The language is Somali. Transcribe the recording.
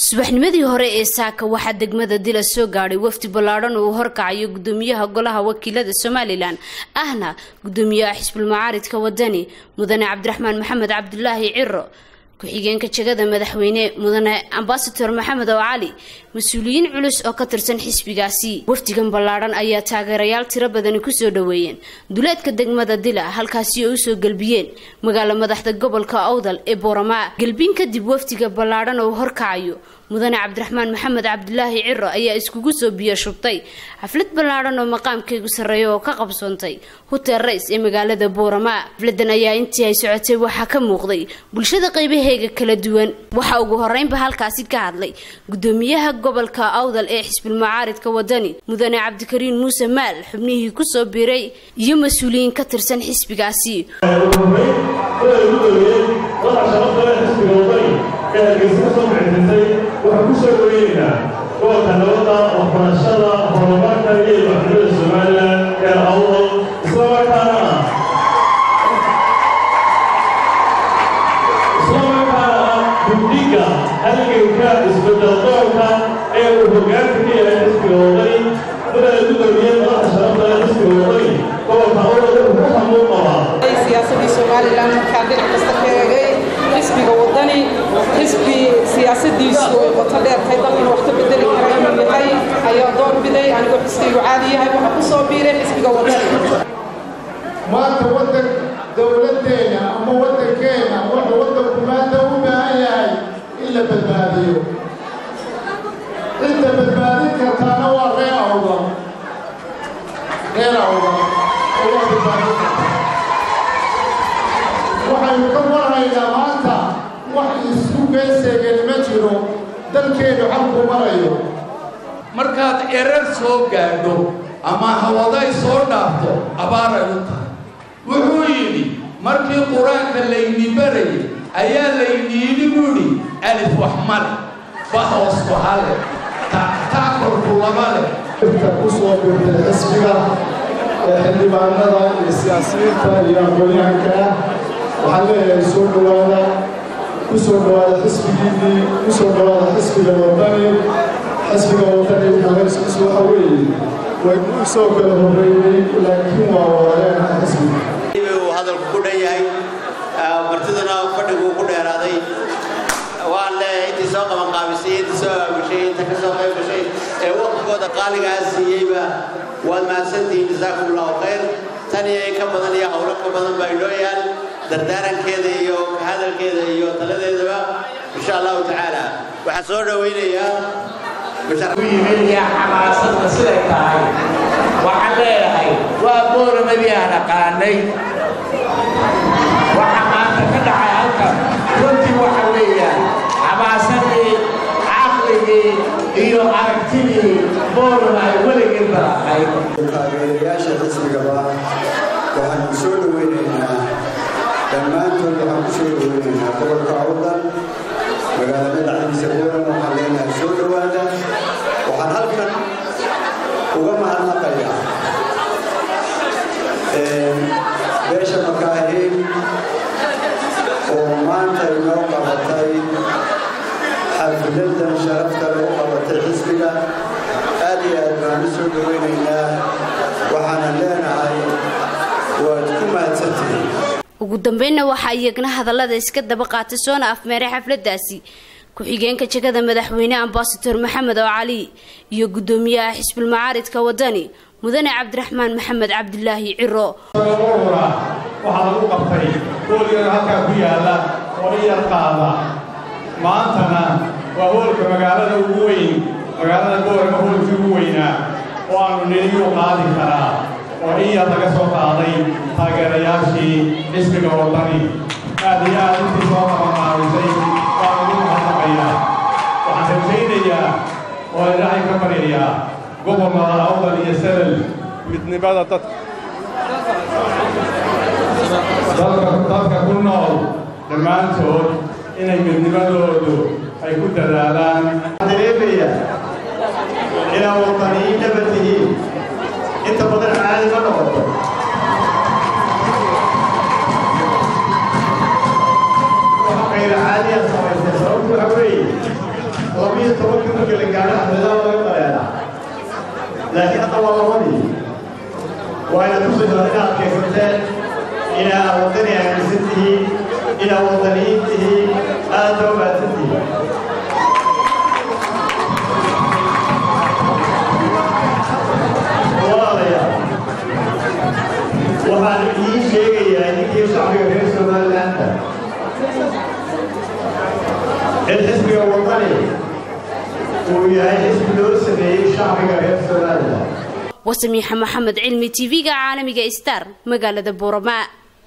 subaxnimadii hore ee saaka waxaa degmada dila soo gaadhay wafdi ballaadhan uu horkacayo gudoomiyaha golaha wakiilada somalilan ahna gudoomiyaha xisbul macaaridka wadani mudane cabdiraxmaan maxamed cabdulaahi ciro ku-xigeenka jegada madaxweyne mudane ambasador maxamed oo cali mas-uuliyiin culus oo ka tirsan xisbigaasi wafdigan ballaadhan ayaa taageerayaal tiro badani kusoo dhoweeyeen duleedka degmada dila halkaasi oo usoo gelbiyeen magaalo madaxda gobolka awdal ee booramaa gelbiin kadib wafdiga ballaadhan oo horkacayo mudane cabdiraxmaan maxamed cabdulaahi ciro ayaa iskugu soo biyo shubtay xaflad ballaadhan oo maqaamkeegu sarreeya oo ka qabsoontay hotel rays ee magaalada booramaa xafladan ayaa intii ay socotay waxaa ka muuqday bulshada qaybaheega kala duwan waxaa ugu horeynba halkaasi ka hadlay gudoomiyaha gobolka awdal ee xisbul macaaridka wadani mudane cabdikariin muuse maal xubnihii kusoo biiray iyo mas-uuliyiin ka tirsan xisbigaasi waxaan ku soo dhaweynaynaa gobolka nabadda waxbarashada horumarka iyo maxkamada somalilan ee awdal islamarkaana islamarkaana guddiga halganka isbedeldoonka ee uu hogaanka ka yahay xisbiga wadani mudane gudoomiye madaxa sharafta ee xisbiga wadani gobolka awdal wuxuu hamuun qabaa siyaasadii somalilan markaa dhinac kasta ka eegay xisbiga wadani xisbi siyaasadiisu ay qoto dheertay dalkana wax ka bedeli kara inuu yahay ayaa door biday anigoo xisbigu caadi yahay waxaa ku soo biiray xisbiga wadani maanta waddan dowladdeena ama waddankeena wuxuu waddanku maanta u baahan yahay in la badbaadiyo cidda badbaadin kartaana waa reer awda reer awda oo waa badbaadin karta waxaynu ka warhaynaa maanta wax isku geeseegani ma jiro dalkeennu xalku marayo markaad erar soo gaadho ama hawaday soo dhaafto abaaray u tahay wuxuu yidhi markii qur-aanka layni barayay ayaa layni yidhi buudhi alif wax male ba hoosku hale taakorku laba leh inta ku soo biirtay xisbiga ee xildhibaanada iyo siyaasiyiinta iyo aqoonyahanka ah waxaan leeyahay soo dhowaada ku soo dhowaada xisbigiinnii ku soo dhowaada xisbiga wadani xisbiga wadani magariskiisu waxa weeye waynu u soo kala horreeyey laakiin waa wadareena xisbiga uu hadalku ku dhan yahay martiduna fadhiguu ku dheeraaday waan leeyahay intii soo qaban qaabisay intii soo aabishay inta ka soo qayb gashay ee waqtigooda qaaligaa siiyeyba waad mahadsantihiin jasaakum allahu khayr tan iyo in ka badan iyo howlo ka badan baa inoo yaal dardaarankeeda iyo hadalkeeda iyo taladeedaba insha allahu tacaala waxaan soo dhowaynayaa yimidya xamaasadda siday tahay waxaan leeyahay waa booramadii aan aqaanay waxa maanta ka dhacay halkan runtii waxa weeyaan xamaasadii caqligii iyo aragtidii boorama ay weligii balaaqayd taageerayaasha xisbigaba waxaan ku soo dhoweynaynaa dhammaantood waxaan ku soo dhoweynaynaa gobolka awdal magaalada dhacdiisa booran waxaan leenahay soo dhowaada waxaan halkan uga mahadnaqayaa beesha makaahiin oo maanta inoo qabatay xafladan sharafta lagu qabatay xisbiga aad iyo aad baan u soo dhoweynaynaa waxaanan leenahay waad ku mahadsantihiin ugu dambeynna waxaa iyagna hadallada iska daba qaatay soona afmeeray xafladaasi ku-xigeenka jegada madaxweyne ambasador maxamed oo cali iyo gudoomiyaha xisbul macaaridka wadani mudane cabdiraxmaan maxamed cabdulaahi ciro ura waxaa lagu qabtay hoolgana halkaa ku yaalla oo in yar qaada maantana waa hoolka magaalada ugu weyn magaalada boorama hoolkii ugu weynaa oo aanu nidiyuu qaadi karaa oo in yar laga soo qaaday taageerayaashii xisbiga wadani aad iyo aad intii soo qabanqaabisay waan ugu mahadnaqayaa waxaan rajaynayaa oo ilaahay ka baryayaa gobolnada awdal iyo salal midnimada dadka dadka ku nool dhammaantood inay midnimadoodu ay ku dadaalaan dareemaya inaa wadaniyiin dhaba tihiin inta badan caadi ma noqoto غير عادية صحيحة سبب هوي labiyo tobanka markii la gaadho xafladaha laga dareeraa laakiin hadda waa labadii waa inaad ku soo inaad kaysateen inaad wadani aaminsan tihiin inaad wadaniyiin tihiin aad baa umaadsan tihiin walaalayaal waxaan idiin sheegayaa ninkii shacbiga reer somalilaanda in xisbiga wadani uu yahay xisbi loo sameeyey shacbiga reer somaliland wasamiixa maxamed cilmi tv-ga caalamiga star magaalada buuramaa